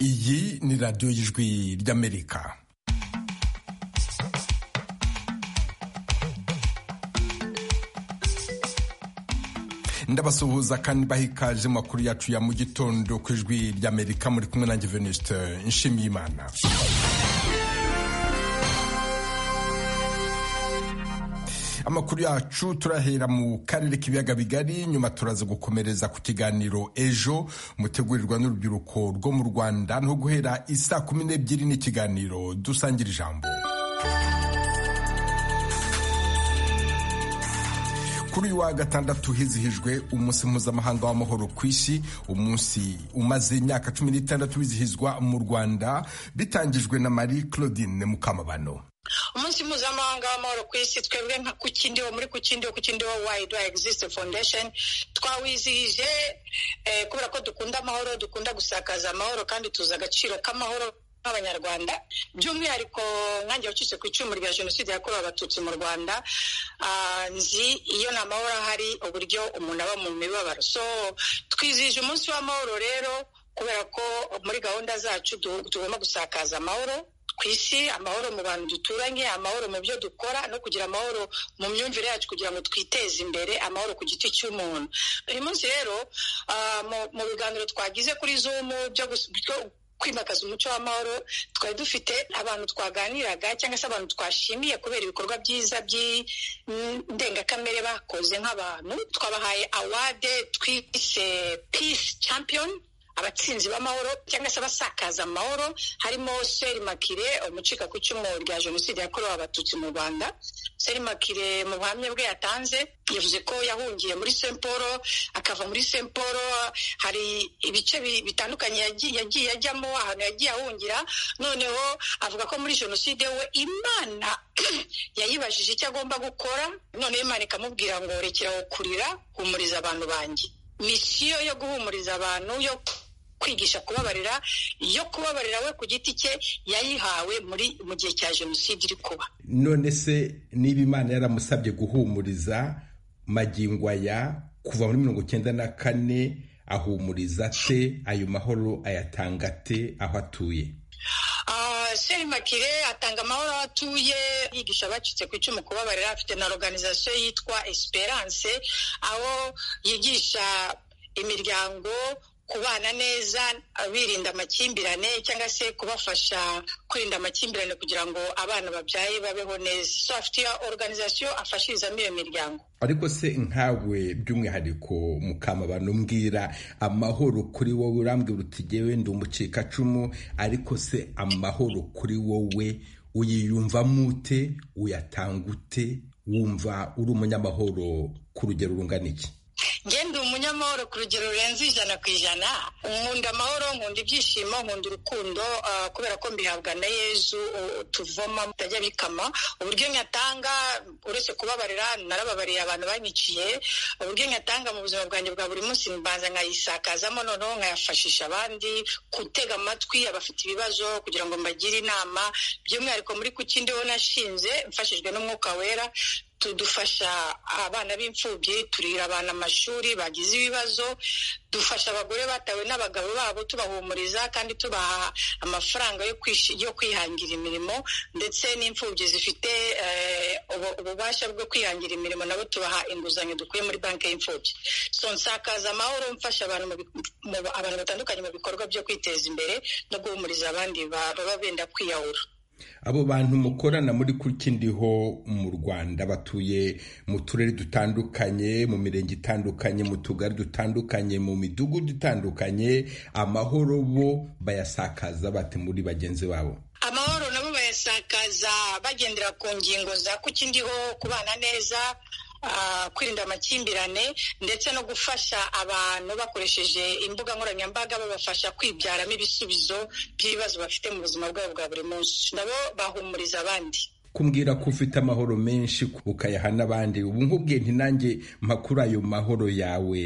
iyi ni radiyo y'ijwi ry'amerika ndabasuhuza kandi bahikaje makuru yacu ya mu gitondo ku ijwi ry'amerika muri kumwe na venuste nshimiyimana amakuru yacu turahera mu karere k'ibiyaga bigari nyuma turaza gukomereza ku kiganiro ejo mutegurirwa n'urubyiruko rwo mu rwanda no guhera isaa kumi n'ebyiri n'ikiganiro dusangira ijambo kuri uyu wa gatandatu hizihijwe umunsi mpuzamahanga w'amahoro ku isi umunsi umaze imyaka cumi n'itandatu wizihizwa mu rwanda bitangijwe na marie claudine mukamabano umunsi mpuzamahanga w'amahoro ku isi twebwe nka kukindiho muri kukindiho kukindiho wayidi wayi egisite fondesheni twawizihije kubera ko dukunda amahoro dukunda gusakaza amahoro kandi tuzi agaciro k'amahoro nk'abanyarwanda by'umwihariko nkange wacitse ku icumu rya jenoside yakorewe abatutsi mu rwanda nzi iyo nta mahoro ahari uburyo umuntu aba mu mibabaro so twizihije umunsi w'amahoro rero kubera ko muri gahunda zacu tugomba gusakaza amahoro ku isi amahoro mu bantu duturanye amahoro mu byo dukora no kugira amahoro mu myumvire yacu kugira ngo twiteze imbere amahoro ku giti cy'umuntu uyu munsi rero mu biganiro twagize kuri zumu byo kwimakaza umuco w'amahoro twari dufite abantu twaganiraga cyangwa se abantu twashimiye kubera ibikorwa byiza by'indengakamere bakoze nk'abantu twabahaye awade twise peace champion abatsinzi b'amahoro cyangwa se abasakaza amahoro harimo makire umucika ku icumu rya jenoside yakorewe abatutsi mu rwanda makire mu buhamya bwe yatanze yavuze ko yahungiye muri semporo akava muri semporo hari ibice bitandukanye yagiye ajyamo ahantu yagiye ahungira noneho avuga ko muri jenoside we imana yayibajije icyo agomba gukora noneho imana ikamubwira ngo rekeraho kurira humuriza abantu banjye misiyo yo guhumuriza abantu yo kwigisha kubabarira yo kubabarira we ku giti cye yayihawe muri mu gihe cya jenoside iri kuba none se niba imana yaramusabye guhumuriza magingo aya kuva muri mirongo icyenda na kane ahumuriza te ayo mahoro ayatanga te aho atuye seri makire atanga amahoro aho atuye yigisha abacitse ku icumu kubabarira afite na organizasiyo yitwa esperance aho yigisha imiryango kubana neza birinda amakimbirane cyangwa se kubafasha kwirinda amakimbirane kugira ngo abana babyaye babeho neza so afite iyo organizasiyo afashirizamo iyo miryango ariko se nkawe by'umwihariko mukamabano mbwira amahoro kuri wowe urambwira uti jyewe ndi umucikacumu ariko se amahoro kuri wowe uyiyumvamo ute uyatanga ute wumva uri umunyamahoro ku rugero rungana iki ngende umunyamahoro ku rugero rurenze ijana ku ijana nkunda amahoro nkunda ibyishimo nkunda urukundo kubera ko mbihabwa na yezu tuvoma mutajya bikama uburyo nyatanga uretse kubabarira narababariye abantu banyiciye uburyo nyatanga mu buzima bwanjye bwa buri munsi mbanza nkayisakazamo noneho nkayafashisha abandi gutega amatwi abafite ibibazo kugira ngo mbagire inama by'umwihariko muri ku kindi wo nashinze mfashijwe n'umwuka wera tudufasha abana b'imfubyi turira abana amashuri bagize ibibazo dufasha abagore batawe n'abagabo babo tubahumuriza kandi tubaha amafaranga yo kwihangira imirimo ndetse n'imfubyi zifite ububasha bwo kwihangira imirimo nabo tubaha inguzanyo dukuye muri banki y'imfubyi so nsakaza amahoro mfasha abantu batandukanye mu bikorwa byo kwiteza imbere no guhumuriza abandi baba benda kwiyahura abo bantu mukorana muri kukindiho mu rwanda batuye mu turere dutandukanye mu mirenge itandukanye mu tugari dutandukanye mu midugudu itandukanye amahoro bo bayasakaza bate muri bagenzi babo amahoro nabo bayasakaza bagendera ku ngingo za kukindiho kubana neza kwirinda amakimbirane ndetse no gufasha abantu bakoresheje imbuga nkoranyambaga babafasha kwibyaramo ibisubizo by'ibibazo bafite mu buzima bwabo bwa buri munsi nabo bahumuriza abandi kumbwira ko ufite amahoro menshi ukayaha n'abandi ubu nk'ubwiye ntinange makuru ayo mahoro yawe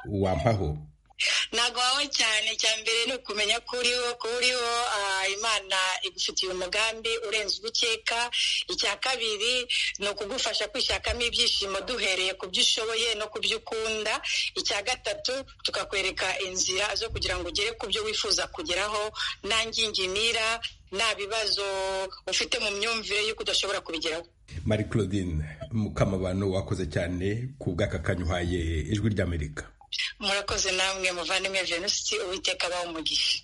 wampaho ntabwo wawe cyane cya mbere ni ukumenya ko uriho ko uriho imana igufitiye umugambi urenze uba ukeka icya kabiri ni ukugufasha kwishakamo ibyishimo duhereye ku byo ushoboye no ku byo ukunda icya gatatu tukakwereka inzira zo kugira ngo ugere ku byo wifuza kugeraho nta ngingimira nta bibazo ufite mu myumvire y'uko udashobora kubigeraho marie claudine mukamabano wakoze cyane ku bw'aka kanyuhaye ijwi ry'amerika murakoze namwe muvandimwe venusi uwiteka abaho umugisha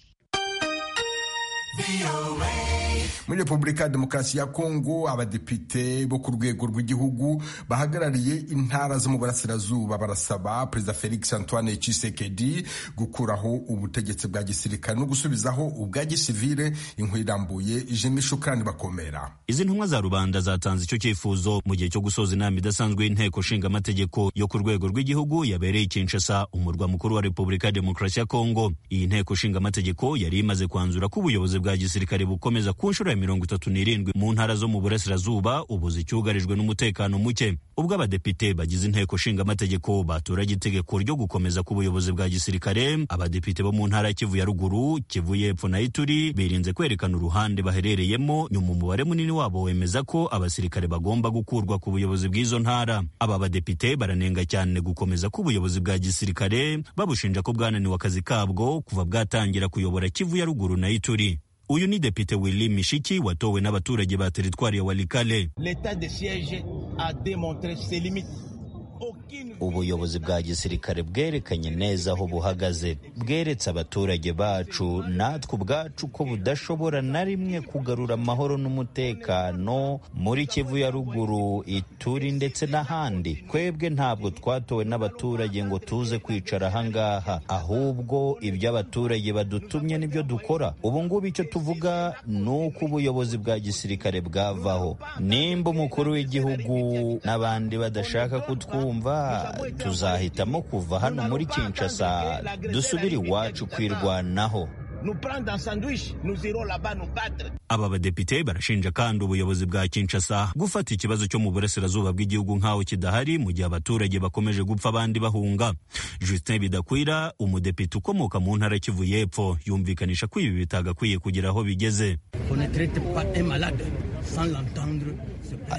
muri repubulika ya demokarasi ya kongo abadepite bo ku rwego rw'igihugu bahagarariye intara zo mu burasirazuba barasaba perezida felix antoine Tshisekedi gukuraho ubutegetsi bwa gisirikare no gusubizaho ubwa gisivire inkuru irambuye ijemo shukani bakomera izi ntumwa za rubanda zatanze icyo cyifuzo mu gihe cyo gusoza inama idasanzwe y'inteko ishinga amategeko yo ku rwego rw'igihugu yabereye i kinshasa umurwa mukuru wa repubulika ya demokarasi ya kongo iyi nteko ishinga amategeko yari imaze kwanzura ko ubuyobozi bwa gisirikare bukomeza ku nshuro ya mirongo itatu n'irindwi mu ntara zo mu burasirazuba ubuze icyugarijwe n'umutekano muke ubwo abadepite bagize inteko nshingamategeko baturage itegeko ryo gukomeza k'ubuyobozi bwa gisirikare abadepite bo mu ntara ya kivu ya ruguru kivu y'epfo na ituri birinze kwerekana uruhande baherereyemo nyuma umubare munini wabo wemeza ko abasirikare bagomba gukurwa ku buyobozi bw'izo ntara aba badepite baranenga cyane gukomeza k'ubuyobozi bwa gisirikare babushinja ko bwananiwe akazi kabwo kuva bwatangira kuyobora kivu ya ruguru na ituri uyu ni depite willy mishiki watowe n'abaturage ba teritwari ya walikale ubuyobozi bwa gisirikare bwerekanye neza aho buhagaze bweretse abaturage bacu natwe ubwacu ko budashobora na rimwe kugarura amahoro n'umutekano muri kivu ya ruguru ituri ndetse n'ahandi twebwe ntabwo twatowe n'abaturage ngo tuze kwicara ahangaha ahubwo ibyo abaturage badutumye nibyo dukora ubu ngubu icyo tuvuga ni uko ubuyobozi bwa gisirikare bwavaho nimba umukuru w'igihugu n'abandi badashaka kutwumva tuzahitamo kuva hano muri Kinshasa dusubire iwacu kwirwanaho aba badepite barashinja kandi ubuyobozi bwa Kinshasa gufata ikibazo cyo mu burasirazuba bw'igihugu nk'aho kidahari mu gihe abaturage bakomeje gupfa abandi bahunga Justin Bidakwira umudepite ukomoka mu ntara Kivu y'Epfo yumvikanisha ko ibi bitagakwiye kugera aho bigeze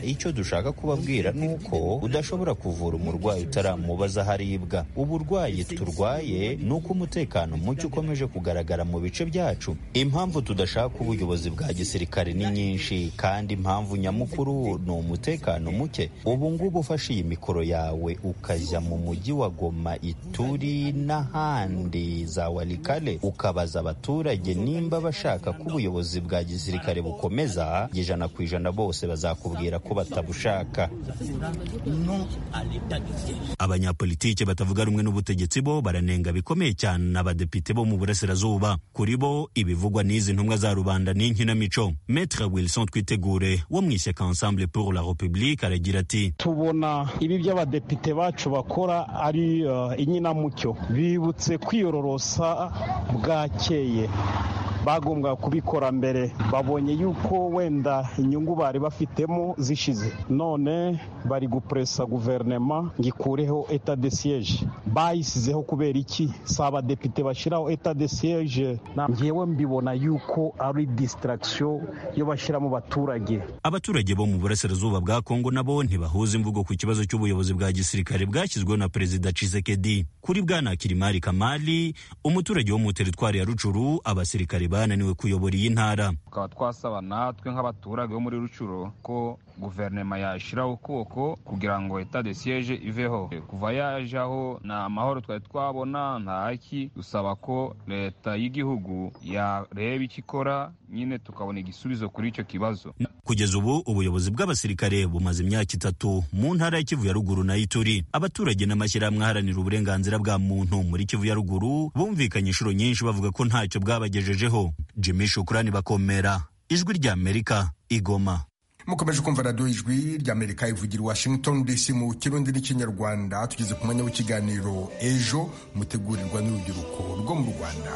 icyo dushaka kubabwira ni uko udashobora kuvura umurwayi utaramubaza aho aribwa uburwayi turwaye ni uko umutekano muke ukomeje kugaragara mu bice byacu impamvu tudashaka ubuyobozi bwa gisirikare ni nyinshi kandi impamvu nyamukuru ni umutekano muke ubu ngubu ufashe iyi mikoro yawe ukajya mu mujyi wa goma ituri n'ahandi za walikale ukabaza abaturage nimba bashaka ko ubuyobozi bwa gisirikare bukomeza ijana ku ijana bose bazakubwira ko batabushaka abanyapolitike batavuga rumwe n'ubutegetsi bo baranenga bikomeye cyane abadepite bo mu burasirazuba kuri bo ibivugwa n'izi ntumwa za rubanda ni inkinamico metre wilson twitegure wo mu ishyaka ensemble pour la republique aragira ati tubona ibi by'abadepite bacu bakora ari uh, inkinamucyo bibutse kwiyororosa bwakeye bagombwa kubikora mbere babonye yuko wenda inyungu bari bafitemo zishize none bari gupresa guverinoma ngo ikureho eta de siege bayisizeho kubera iki si abadepite bashyiraho eta de siege ngewe mbibona yuko ari distraction yo bashyira mu baturage abaturage bo mu burasirazuba bwa kongo nabo ntibahuza imvugo ku kibazo cy'ubuyobozi bwa gisirikare bwashyizweho na perezida Tshisekedi kuri bwana Kirimari Kamali umuturage wo mu teritwari ya Rucuru abasirikare bananiwe kuyobora iyi ntara tukaba twasaba natwe nk'abaturage bo muri rucuro ko guverinoma yashyiraho ukuboko kugira ngo eta de siege iveho kuva yajaho nta mahoro twari twabona nta haki dusaba ko leta y'igihugu yareba icyo ikora nyine tukabona igisubizo kuri icyo kibazo kugeza ubu ubuyobozi bw'abasirikare bumaze imyaka itatu mu ntara ya kivu ya ruguru nayo ituri abaturage n'amashyirahamwe aharanira uburenganzira bwa muntu muri kivu ya ruguru bumvikanye inshuro nyinshi bavuga ko ntacyo bwabagejejeho Jimmy Shukrani bakomera ijwi rya Amerika igoma mukomeje kumva radiyo ijwi rya Amerika ivugira Washington DC mu kirundi n'ikinyarwanda tugeze ku mwanya w'ikiganiro ejo mutegurirwa n'urubyiruko rwo mu Rwanda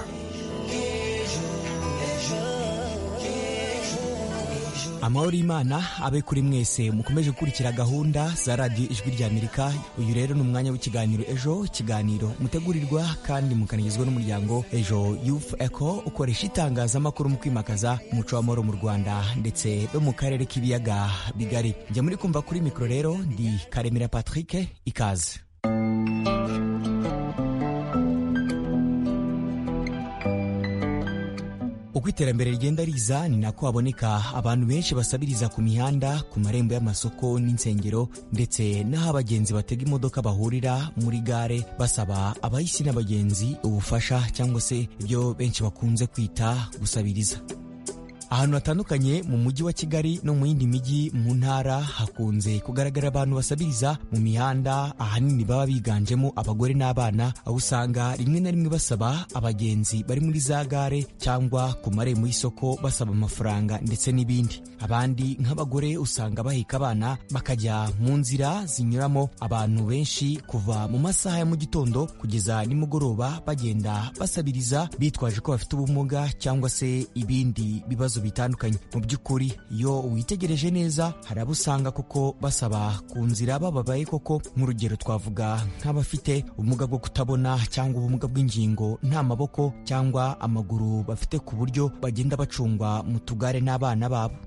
amahoro y'imana abe kuri mwese mukomeje gukurikira gahunda za radiyo ijwi rya amerika uyu rero ni umwanya w'ikiganiro ejo ikiganiro mutegurirwa kandi mukanagizwa n'umuryango ejo yufu eko ukoresha itangazamakuru mu kwimakaza umuco w'amahoro mu rwanda ndetse no mu karere k'ibiyaga bigari njya muri kumva kuri mikoro rero ndi karemera patrick ikaze uko iterambere rigenda riza ni nako haboneka abantu benshi basabiriza ku mihanda ku marembo y'amasoko n'insengero ndetse n'aho abagenzi batega imodoka bahurira muri gare basaba abahisi n'abagenzi ubufasha cyangwa se ibyo benshi bakunze kwita gusabiriza ahantu hatandukanye mu mujyi wa kigali no mu yindi mijyi mu ntara hakunze kugaragara abantu basabiriza mu mihanda ahanini baba biganjemo abagore n'abana aho usanga rimwe na rimwe basaba abagenzi bari muri za gare cyangwa ku marembo y'isoko basaba amafaranga ndetse n'ibindi abandi nk'abagore usanga baheka abana bakajya mu nzira zinyuramo abantu benshi kuva mu masaha ya mu gitondo kugeza nimugoroba bagenda basabiriza bitwaje ko bafite ubumuga cyangwa se ibindi bibazo bitandukanye mu by'ukuri iyo witegereje neza hari abo usanga kuko basaba ku nzira bababaye koko nk'urugero twavuga nk'abafite ubumuga bwo kutabona cyangwa ubumuga bw'ingingo nta maboko cyangwa amaguru bafite ku buryo bagenda bacungwa mu tugare n'abana babo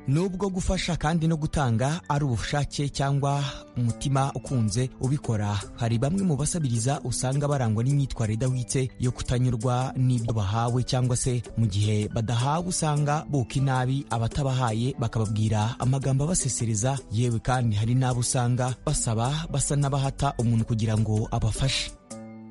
nubwo gufasha kandi no gutanga ari ubushake cyangwa umutima ukunze ubikora hari bamwe mu basabiriza usanga barangwa n'imyitwarire idahwitse yo kutanyurwa n'ibyo bahawe cyangwa se mu gihe badahawe usanga buka inabi abatabahaye bakababwira amagambo abasesereza yewe kandi hari n'abo usanga basaba basa n'abahata umuntu kugira ngo abafashe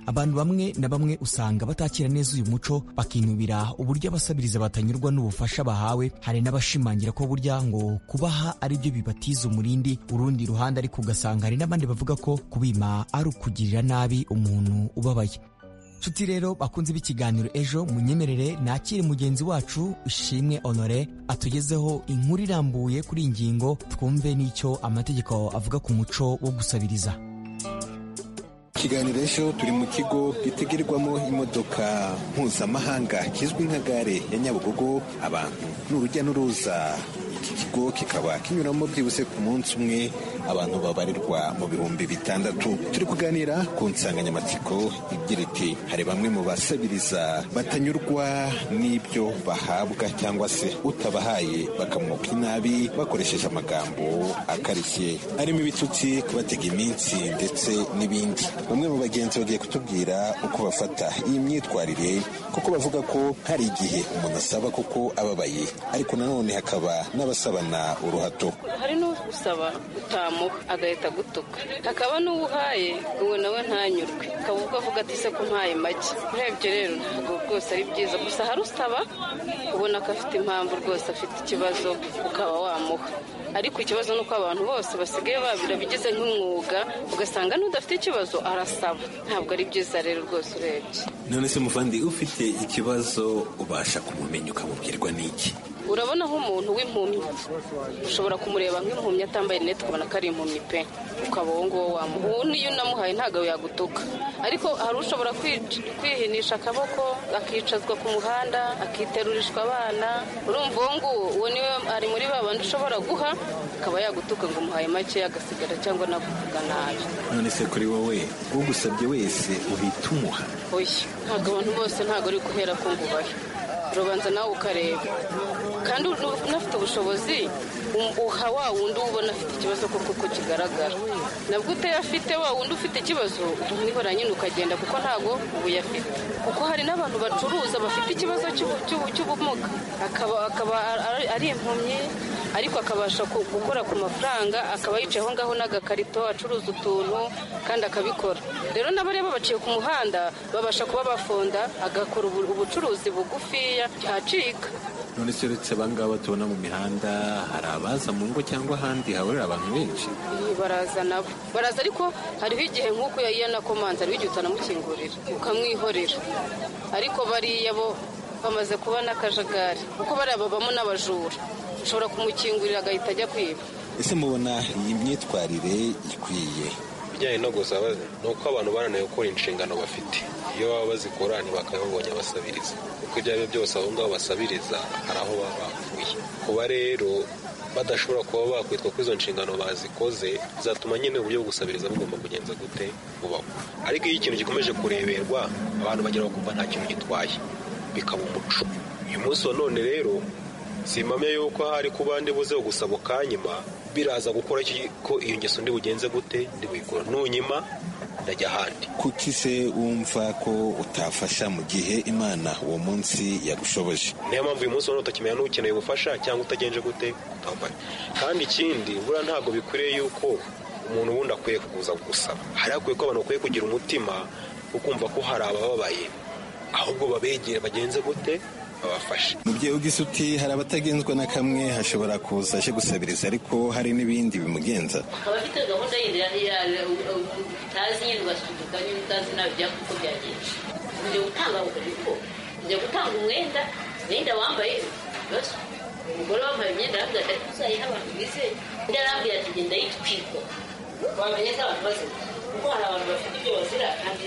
abantu bamwe na bamwe usanga batakira neza uyu muco bakinubira uburyo abasabiriza batanyurwa n'ubufasha bahawe hari n'abashimangira ko burya ngo kubaha ari byo bibatiza umurindi urundi ruhande ariko ugasanga hari n'abandi bavuga ko kubima ari ukugirira nabi umuntu ubabaye nshuti rero bakunze b'ikiganiro ejo munyemerere nakire mugenzi wacu ushimwe honore atugezeho inkuru irambuye kuri iyi ngingo twumve n'icyo amategeko avuga ku muco wo gusabiriza ikiganiro ejo turi mu kigo gitegerwamo imodoka mpuzamahanga kizwi nka gare ya nyabugogo abantu ni urujya n'uruza iki kigo kikaba kinyuramo byibuse ku munsi umwe abantu babarirwa mu bihumbi bitandatu turi kuganira ku nsanganyamatsiko igira iti hari bamwe mu basabiriza batanyurwa n'ibyo bahabwa cyangwa se utabahaye bakamwuka inabi bakoresheje amagambo akarishye arimo ibitutsi kubatega iminsi ndetse n'ibindi bamwe mu bagenzi bagiye kutubwira uko bafata iyi myitwarire kuko bavuga ko hari igihe umuntu asaba kuko ababaye ariko nanone hakaba n'abasabana uruhato hari n'usaba utamuha agahita agutuka hakaba n'uwo uhaye uwo nawe ntanyurwe ukaba ubwo avuga ati se ko mpaye make urebye rero ntabwo rwose ari byiza gusa hari usaba ubona ko afite impamvu rwose afite ikibazo ukaba wamuha ariko ikibazo ni uko abantu bose basigaye barabigize nk'umwuga ugasanga n'udafite ikibazo arasaba ntabwo ari byiza rero rwose urebye none se muvandi ufite ikibazo ubasha kumumenya ukamubwirwa n'iki urabona nk'umuntu w'impumyi ushobora kumureba nk'impumyi atambaye rinete ukabona ko ari impumyi pe ukaba uwo nguwo wamuha uwo niyo unamuhaye ntabwo yagutuka ariko hari ushobora kwihinisha akaboko akicazwa ku muhanda akiteruririshwa abana urumva uwo nguwo uwo niwe ari muri ba bandi ushobora guha akaba yagutuka ngo umuhaye make agasigara cyangwa navuga nabi none se kuri wowe ugusabye wese uhita umuha oya ntabwo abantu bose ntabwo ari guhera ko ngo ubahe urabanza nawe ukareba kandi unafite ubushobozi uha wa wundi ubona afite ikibazo kuko uko kigaragara nabwo utayafite wa wundi ufite ikibazo umwihora nyine ukagenda kuko ntabwo ubuyafite kuko hari n'abantu bacuruza bafite ikibazo cy'ubumuga akaba ari impumyi ariko akabasha gukora ku mafaranga akaba yicaye aho ngaho n'agakarito acuruza utuntu kandi akabikora rero n'abareba baciye ku muhanda babasha kuba bafonda agakora ubucuruzi bugufiya acika none se uretse abangaba tubona mu mihanda hari abaza mu ngo cyangwa ahandi hahurira abantu benshi baraza nabo baraza ariko hariho igihe nk'uko yanakomanza hariho igihe utanamukingurira ukamwihorera ariko bariya bo bamaze kuba n'akajagari kuko bariya babamo n'abajura ushobora kumukingurira agahita ajya kwiba ese mubona iyi myitwarire ikwiye ibijyanye no gusaba ni uko abantu bananiwe gukora inshingano bafite iyo baba bazikora ntibakababonye abasabiriza kuko ibyo ari byo byose aho ngaho basabiriza hari aho baba bavuye kuba rero badashobora kuba bakwitwa ko izo nshingano bazikoze zatuma nyine uburyo bwo gusabiriza bugomba kugenza gute bubaho ariko iyo ikintu gikomeje kureberwa abantu bagera bakumva nta kintu gitwaye bikaba umuco uyu munsi wa none rero simpamya yuko hari ku bandi buze gusaba ukanyima biraza gukora ko iyo ngeso ndi bugenze gute ndi buyikora nunyima ndajya ahandi kuki se wumva ko utafasha mu gihe imana uwo munsi yagushoboje niyo mpamvu uyu munsi wa none utakimenya n'ukeneye ubufasha cyangwa utagenje gute utafasha kandi ikindi buriya ntabwo bikwiriye yuko umuntu wundi akwiye kuza gusaba hari hakwiye ko abantu bakwiye kugira umutima wo kumva ko hari abababaye ahubwo babegera bagenze gute babafashe mubyeyi ugize uti hari abatagenzwa na kamwe hashobora kuza aje gusabiriza ariko hari n'ibindi bimugenza abafite gahunda yindi utazi nyine ugasunika nyine utazi nawe ibyapa uko byagenze ujya gutanga uko ujya gutanga umwenda umwenda wambaye ibibazo umugore wambaye imyenda arambwira ati ariko uzayiha abantu bizeye undi arambwira ati genda yitwikwa wamenye ko abantu bazima kuko hari abantu bafite ibyo bazira kandi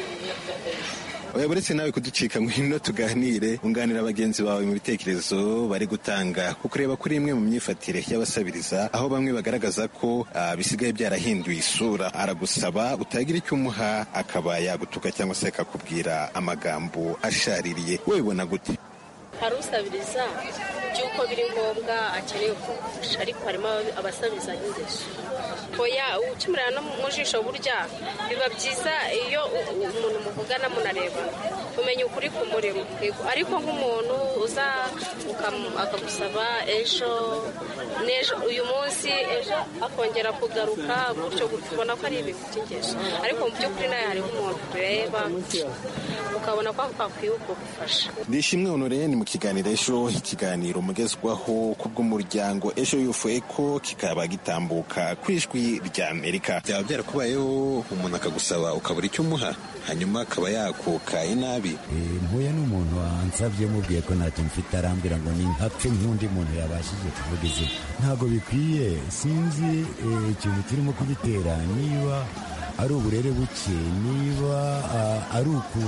batabizi oya uretse nawe kuducika ngwino tuganire unganira bagenzi bawe mu bitekerezo bari gutanga kuko ureba kuri imwe mu myifatire y'abasabiriza aho bamwe bagaragaza ko ah, bisigaye byarahinduye isura aragusaba utagira icyo umuha akaba yagutuka cyangwa se akakubwira amagambo ashaririye wowe ubona gute hari usabiriza by'uko biri ngombwa akeneye kumufasha ariko harimo aba- abasabiriza n'ingeso oya ukimurira no mu jisho burya biba byiza iyo u- u- umuntu muvugana munareba umenya ukuri kumurimo Yego, ariko nk'umuntu uza ukam- akagusaba ejo n'ejo uyu munsi ejo akongera kugaruka gutyo gutyo ubona ko ari ibintu by'ingeso ariko mu by'ukuri nawe hariho umuntu ureba ukabona ko akwiye ubwo gufasha ndishimwe honore ni mu kiganiro ejo ikiganiro mugezwaho ku bw'umuryango ejo yufu eko kikaba gitambuka ku ijwi rya amerika byaba byarakubayeho umuntu akagusaba ukabura icyo umuha hanyuma akaba yakuka inabi mpuye n'umuntu wansabye mubwiye ko ntacyo mfite arambwira ngo ni ntapfe nk'undi muntu yabashije kuvuga izina ntabwo bikwiye sinzi eh, ikintu kirimo kubitera niba ari uburere buke niba ah, ari uku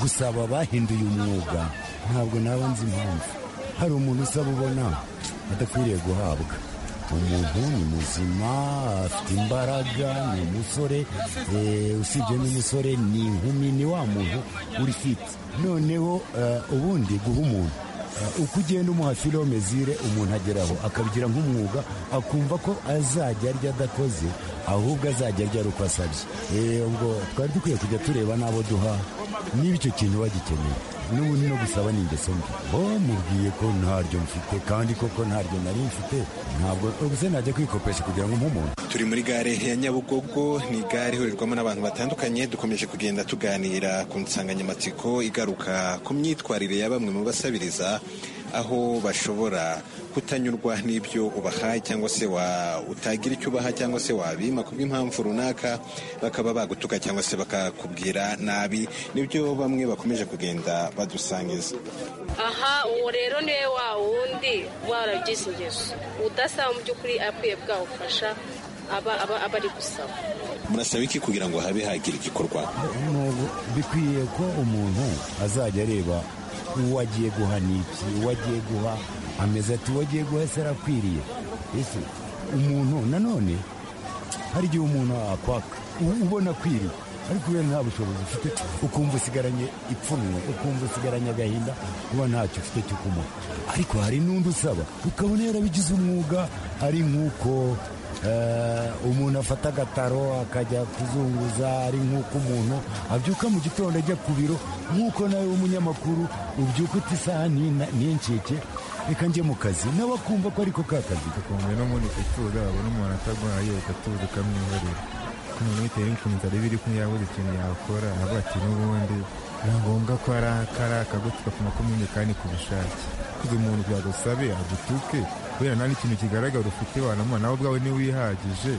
gusaba bahinduye umwuga ntabwo naba nzi impamvu hari umuntu usaba ubona adakwiriye guhabwa umuntu ni muzima afite imbaraga ni umusore eh, usibye n'umusore ni inkumi ni wa muntu uri fiti noneho eh, ubundi guha umuntu eh, uko ugenda umuha filome zire umuntu ageraho akabigira nk'umwuga akumva ko azajya arya adakoze ahubwo azajya arya ari uko asabye Eh, ubwo twari dukwiye kujya tureba n'abo duha niba icyo kintu bagikeneye n'ubundi no gusaba ni ingeso mbi oh mubwiye ko ntaryo mfite kandi koko ntaryo nari mfite ntabwo ubuse najya kwikopesha kugira ngo nk'umuntu turi muri gare ya nyabugogo ni gare ihurirwamo n'abantu batandukanye dukomeje kugenda tuganira ku nsanganyamatsiko igaruka ku myitwarire ya bamwe mu basabiriza aho bashobora kutanyurwa n'ibyo ubahaye cyangwa se wa utagira icyo ubaha cyangwa se wabima ku bw'impamvu runaka bakaba bagutuka cyangwa se bakakubwira nabi nibyo bamwe bakomeje kugenda badusangiza aha uwo rero niwe wa wundi warabigize ingeso udasaba mu by'ukuri akwiye bwawufasha aba aba aba ari gusaba murasaba iki kugira ngo habe hagira igikorwa Ntabwo bikwiye ko umuntu azajya areba uwo agiye guha ni iki uwo agiye guha ameze ati uwo agiye guha se arakwiriye ese umuntu nanone hari igihe umuntu akwaka u- ubona akwiriye ariko kubera nta bushobozi ufite ukumva usigaranye ipfunwe ukumva usigaranye agahinda kuba ntacyo ufite cyo kumuha ariko hari n'undi usaba ukabona yarabigize umwuga ari nk'uko eh, umuntu afata agataro akajya kuzunguza ari nk'uko umuntu abyuka mu gitondo ajya ku biro nk'uko nawe w'umunyamakuru ubyuka uti isaha ni- n'incike reka njye mu kazi nawe akumva ko ariko ka kazi ukumva n'ubundi kutura abona umuntu ataguhaye ugatuza ukamwihorera ku muntu bitewe n'ukuntu byari biri kumwe yabuze ikintu yakora avuga ati n'ubundi ni ngombwa ko ari akari akagutuka ku makumyabiri kandi ku bushake kuko umuntu byagusabe agutuke kubera nta n'ikintu kigaragara ufite wanamuha nawe ubwawe niwe wihagije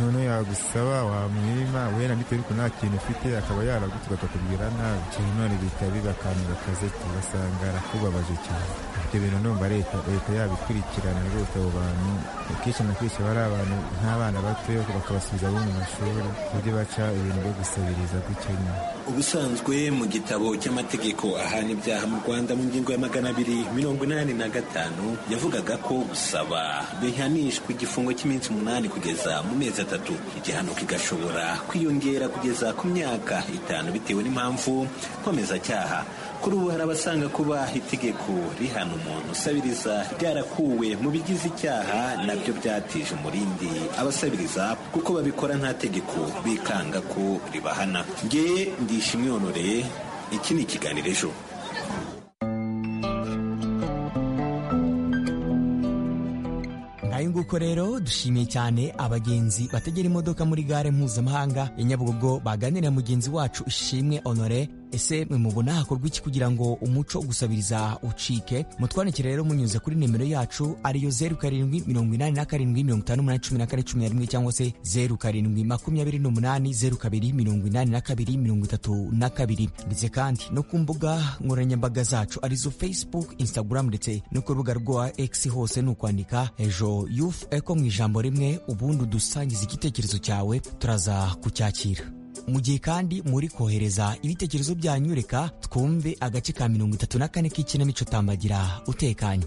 none yagusaba wamwima wenda bitewe ariko nta kintu ufite akaba yaragutuka akakubwira nabi cyane none bihita biba akantu gakazeti ugasanga arakubabaje cyane ibyo bintu ndumva leta leta yabikurikirana rwose abo bantu akenshi na kenshi bari abantu nk'abana bato bakabasubiza bo mu mashuri uburyo baca ibintu byo gusabiriza gukenya ubusanzwe mu gitabo cy'amategeko ahana ibyaha mu rwanda mu ngingo ya magana abiri mirongo inani na gatanu yavugaga ko gusaba bihanishwa igifungo cy'iminsi umunani kugeza mu mezi atatu igihano kigashobora kwiyongera kugeza ku myaka itanu bitewe n'impamvu nkomezacyaha kuri ubu hari abasanga kuba itegeko rihana umuntu usabiriza ryarakuwe mu bigize icyaha nabyo byatije umurindi abasabiriza kuko babikora nta tegeko bikanga ko ribahana nge ndishimwe honoreye iki ni ikiganiro ejo ngayo nguko rero dushimiye cyane abagenzi bategera imodoka muri gare mpuzamahanga ya nyabugogo baganira mugenzi wacu ishimwe honore ese mwe mubona hakorwa iki kugira ngo umuco wo gusabiriza ucike mutwandikire rero munyuze kuri nimero yacu ariyo zeru karindwi mirongo inani na karindwi mirongo itanu n'umunani cumi na kane cumi na rimwe cyangwa se zeru karindwi makumyabiri n'umunani zeru kabiri mirongo inani na kabiri mirongo itatu na kabiri ndetse kandi no ku mbuga nkoranyambaga zacu arizo facebook instagram ndetse no ku rubuga rwa x hose ni ukwandika ejo yufu eko mu ijambo rimwe ubundi udusangiza igitekerezo cyawe turaza kucyakira mu gihe kandi muri kohereza ibitekerezo byanyu reka twumve agace ka mirongo itatu na kane k'ikinamico tambagira utekanye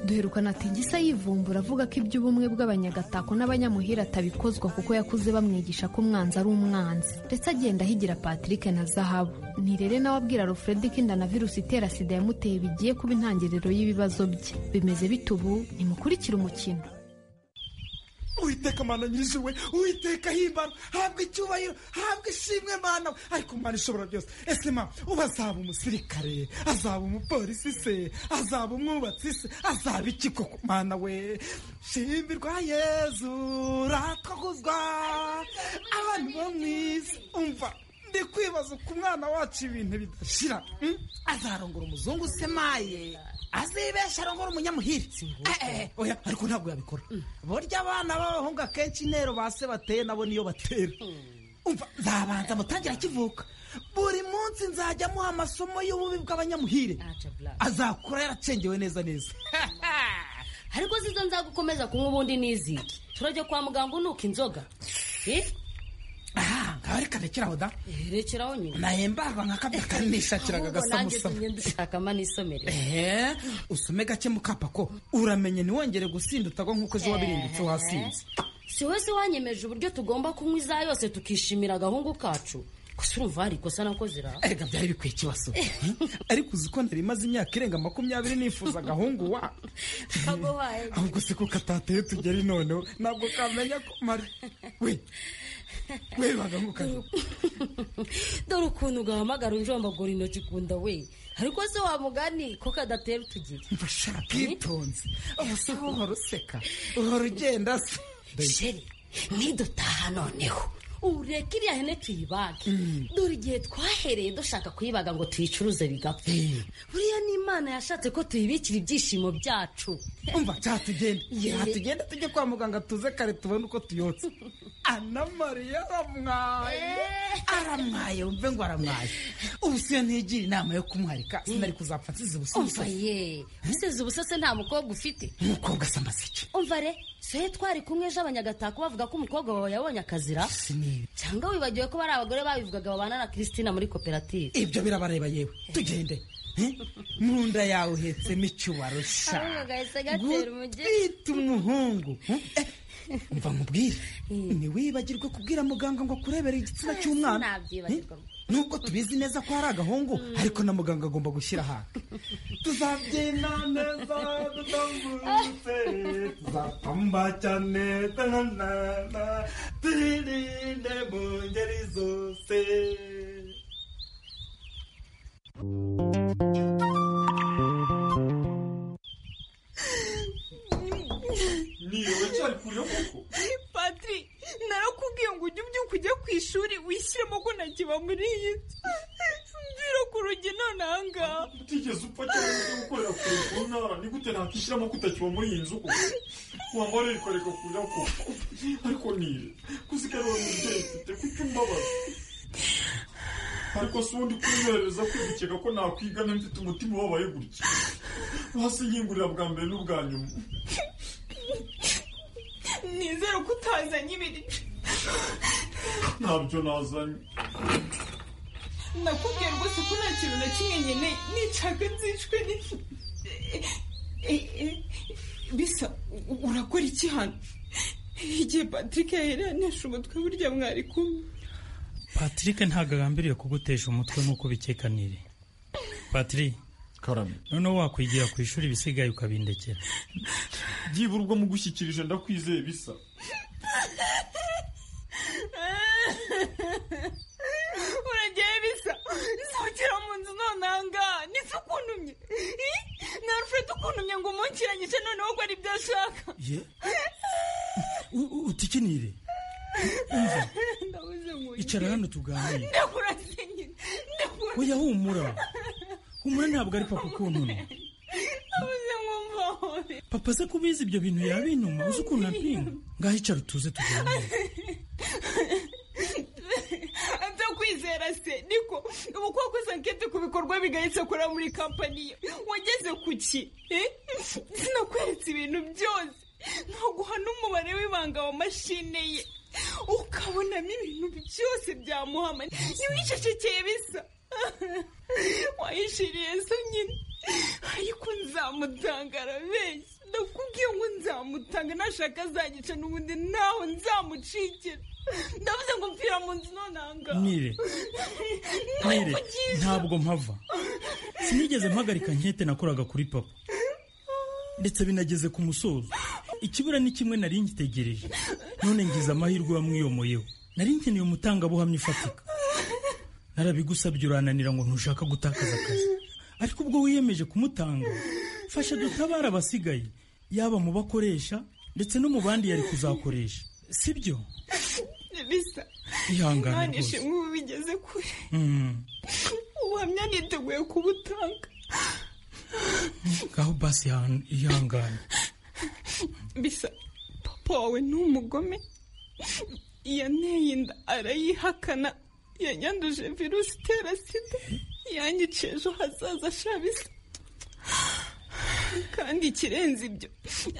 duherukana ati gisa yivumbura avuga ko iby'ubumwe bw'abanyagatako n'abanyamuhira atabikozwa kuko yakuze bamwigisha ko umwanzi ari umwanzi ndetse agenda ahigira patrick na zahabu ntirere nawe abwira rufredi ko inda na virusi itera sida yamuteye bigiye kuba intangiriro y'ibibazo bye bimeze bite ubu ntimukurikire umukino uwiteka mana nyir'ijuru uwiteka himbara habwa icyubahiro habwa ishimwe mana we ariko mana ishobora byose ese ma ubu azaba umusirikare azaba umupolisi se azaba umwubatsi se azaba iki koko mana we shimbirwa yezu ratwaguzwa abantu bo mu isi umva ndi kwibaza uko umwana wacu ibintu bidashira azarongora umuzungu semaye azibesha arongora umunyamuhiri Eh, eh, oya ariko ntabwo yabikora burya abana b'abahungu akenshi intero ba se bateye nabo niyo batera umva nzabanza mutangira akivuka buri munsi nzajya amuha amasomo y'ububi bw'abanyamuhire azakura yaracengewe neza neza ariko zizo nzagukomeza kunywa ubundi n'iziki turajya kwa muganga unuka inzoga ngaho reka rekeraho da rekeraho nyine nahembarwa nka kabya kanishakiraga agasamusa nanjye dushakamo n'isomero ehe usome gake mukapa ko uramenye ntiwongere gusinda utagwa nk'uko ejo wabirindutse wasinze si wese wanyemeje uburyo tugomba kunywa iza yose tukishimira agahungu kacu gusa urumva hari ikosa nakoze ra erega byari bikwiye ikibazo ariko uzi ko nari imaze imyaka irenga makumyabiri nifuza agahungu wa kagohaye ahubwo se ko katateye tugere noneho ntabwo kamenya ko mari we we bagahukana dore ukuntu ugahamagara unjombagura intoki kunda we ariko se wamugani ko kadatera utugira mbashaka bwitonze ubuse uhora useka uhora ugenda se sheri nidutaha noneho ureka iriya hene tuyibage dore igihe twahereye dushaka kuyibaga ngo tuyicuruze bigapfa buriya ni imana yashatse ko tuyibikira ibyishimo byacu umva nshya tugende nshya tugende tujye kwa muganga tuze kare tubone uko tuyotse anamariya aramwaye aramwaye wumve ngo aramwaye ubu siyo ntigira inama yo kumwarika sinari kuzapfa nsize umva ubusubizo ye usize ubusase nta mukobwa ufite umukobwa asa amaseke umva re soye twari kumwe ejo abanyagatako bavuga ko umukobwa wawe yabonye akazira sinibi cyangwa wibagiwe ko bari abagore babivugaga babana na kristina muri koperative ibyo birabareba yewe tugende Eh? mu nda yawe uhetsemo icyubaro sha Ahubwo gahise gatera umujyi. gutwita umuhungu Eh, umva nkubwire ntiwibagirwe kubwira muganga ngo akurebere igitsina cy'umwana Sinabyibagirwa. Eh, nubwo tubizi neza ko hari agahungu ariko na muganga agomba gushyira ahantu tuzabyina neza dutambutse tuzapamba cyane tanana twirinde mu ngeri zose patiri narakubwiye ngo ujye ubyuka ujye ku ishuri wishyiremo ko ntakiba muri iyi si mvira ku rugi nonaha ngaha utigeze supa cyangwa se gukorera ku ku ntara ni gute nakwishyira amavuta kiba muri iyi nzu koko wambara rikoreka kurira koko ariko nire kuzigarura umubyeyi mfite kuko umbabaza ariko si undi kunyohereza kwigikeka ko nakwigana mfite umutima ubabaye gutya hasi nyingurira bwa mbere n'ubwa nyuma nizere ko utazanye ibiryo ntabyo nazanye nakubwiye rwose ko nta kintu na kimwe nkeneye nicaga nzicwe n'ifu Eh, eh, bisa u- urakora iki hano igihe patrick yahereranije umutwe burya mwari kumwe patrick ntabwo agambiriye kugutesha umutwe nk'uko ubikekanire patrick noneho wakwigira ku ishuri ibisigaye ukabindekera byibura ubwo mugushyikirije ndakwizeye bisa uragiye bisa sohokera mu nzu nonanga nise ukuntumye Ih, na alfred ukuntumye ngo umunkiranyice noneho gora ibyo ashaka ye u- u- utikinire umva ndabuze ngo icara hano tuganire ndakuraze nyine ndakuraze oya humura humura ntabwo ari papa ukuntumye ndabuze nkumvaho papa se ko ubizi ibyo bintu yabinuma uzi ukuntu apinga ngaho icara utuze tuganire atakwizera se niko ubu kuba koze ankete ku bikorwa bigayitse akora muri kampani ye wageze ku ki Eh? sinakweretse ibintu byose ntaguha n'umubare w'ibanga wa mashine ye ukabonamo ibintu byose byamuhama ntiwicecekeye bisa wayishiriye se nyine ariko nzamutangara benshi ndakubwiye ngo nzamutanga nashaka azagica n'ubundi naho nzamucikira ndavuze ngo mpfira mu nzu nonanga nire nire ntabwo mpava sinigeze mpagarika nkete nakoraga kuri papa ndetse binageze ku musozo ikibura ni kimwe nari ngitegereje none ngize amahirwe wamwiyomoyeho nari nkeneye umutangabuhamya ufatika narabigusabye urananira ngo ntushaka gutakaza akazi ariko ubwo wiyemeje kumutanga fasha dutabare abasigaye yaba mu bakoresha ndetse no mu bandi yari kuzakoresha sibyo bisa ihangane none rwose ishimwe ubu bigeze kure Mm. ubuhamya niteguye kubutanga ngaho basi ihan- ihangane bisa papa wawe ni umugome yanteye inda arayihakana yanyanduje virusi itera sida yanyica ejo hazaza shabisa kandi ikirenze ibyo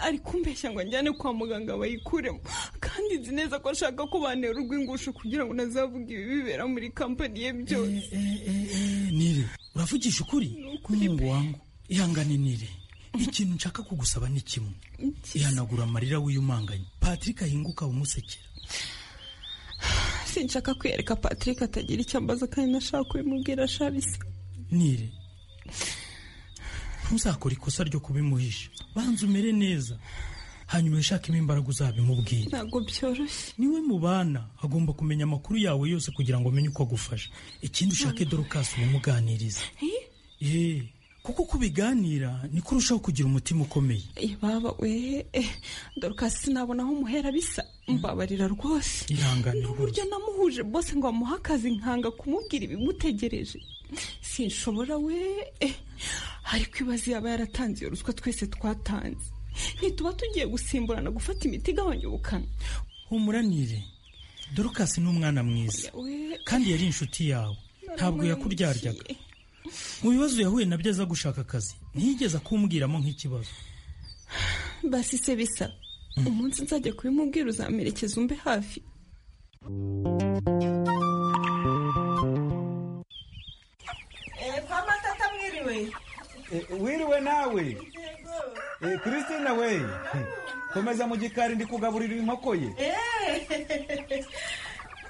ari kumbeshya ngo anjyane kwa muganga bayikuremo kandi nzi neza ko ashaka ko bantera urw'ingusho kugira ngo ntazavuga ibibera muri kampani ye byose Eh, nire uravugisha ukuri kumungu wangu ihangane nire ikintu nshaka kugusaba ni kimwe ihanagura amarira wiyumanganye patrick ahinguka umusekera sinshaka kwiyereka patrick atagira icyo ambaza kandi nashaka kubimubwira shabisa nire ntuzakore ikosa ryo kubimuhisha banza umere neza hanyuma wishakemo imbaraga uzabimubwira ntabwo byoroshye niwe mubana agomba kumenya amakuru yawe yose kugira ngo amenye uko agufasha ikindi ushake dorukasi umuganiriza Eh, kuko uko ubiganira niko urushaho kugira umutima ukomeye baba we dorukasi sinabona aho umuhera bisa mbabarira rwose ihangane n'uburyo namuhuje bose ngo bamuhe akazi nkanga kumubwira ibimutegereje sinshobora we eh, ariko ibibazo yaba yaratanze iyo ruswa twese twatanze ntituba tugiye gusimburana gufata imiti igabanya ubukana humuranire dorukasi ni umwana mwiza we kandi yari inshuti yawe ntabwo yakuryaryaga mu bibazo yahuye nabyo aza gushaka akazi ntiyigeze akumbwiramo nk'ikibazo basi se bisa umunsi nzajya kubimubwira uzamerekeza umbe hafi kwa matata mwiriwe wiriwe nawe Eh, christina we komeza mu gikari ndi kugaburira inkoko ye Eh,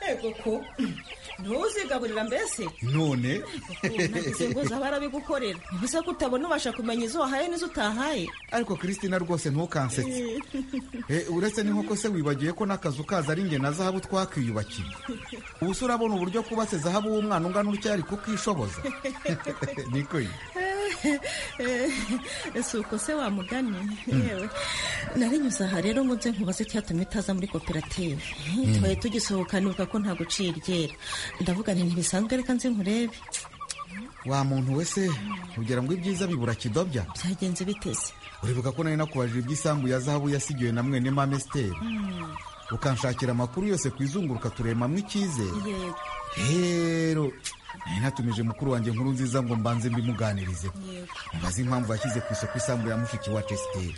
yego ko ntuzigaburira mbese none nagize ngo zaba arabigukorera gusa ko utabona ubasha kumenya izo wahaye n'izo utahaye ariko christina rwose ntukansetse Eh, uretse n'inkoko se wibagiwe ko n'akazu kaza ari inge na zahabu twakwiyubakiye ubu se urabona uburyo kubatse zahabu w'umwana ungana utya ari kukishoboza niko ye. si uko se wamugane Mm. yewe narinyuze aha rero ngo nze nkubaze icyatumye utaza muri koperative Mm. twari tugisohokanibuka ko nta guciye iryera ndavuga nti ntibisanzwe reka nze nkurebe wa muntu we se ugira ngo ibyiza bibura kidobya byagenze biteze uribuka ko nari nakubajije iby'isambu ya zahabu yasigiwe na mwene mame siteri ukanshakira amakuru yose ku izunguruka turemamo icyizere yego rero nari natumije mukuru wanjye nkuru nziza ngo mbanze mbimuganirize mubaze impamvu yashyize ku isoko isambu ya mushiki wacu esiteri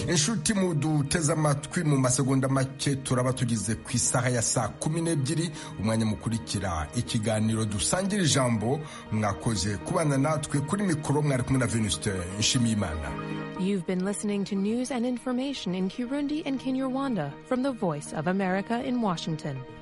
inshuti muduteze amatwi mu masegonda make turaba tugeze ku isaha ya saa kumi n'ebyiri umwanya mukurikira ikiganiro dusangira ijambo mwakoze kubana natwe kuri mikoro mwari kumwe na venusite nshimiyimana You've been listening to news and information in Kirundi and Kinyarwanda from the Voice of America in Washington.